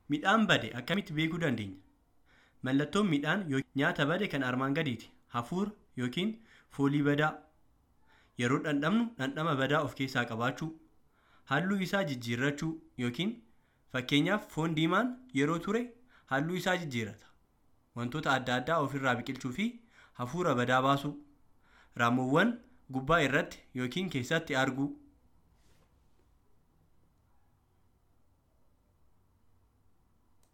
Midhaan bade akkamitti beekuu dandeenya? Mallattoon midhaan yookiin nyaata bade kan armaan gadiiti. Hafuura yookiin foolii badaa. Yeroo dhandhamnu dhandhama badaa of keessaa qabaachuu. Halluu isaa jijjiirrachuu yookiin fakkeenyaaf foon diimaan yeroo ture halluu isaa jijjiirrata. Wantoota adda addaa ofirraa biqilchuu fi hafuura badaa baasuu. Raammoowwan gubbaa irratti yookiin keessatti arguu.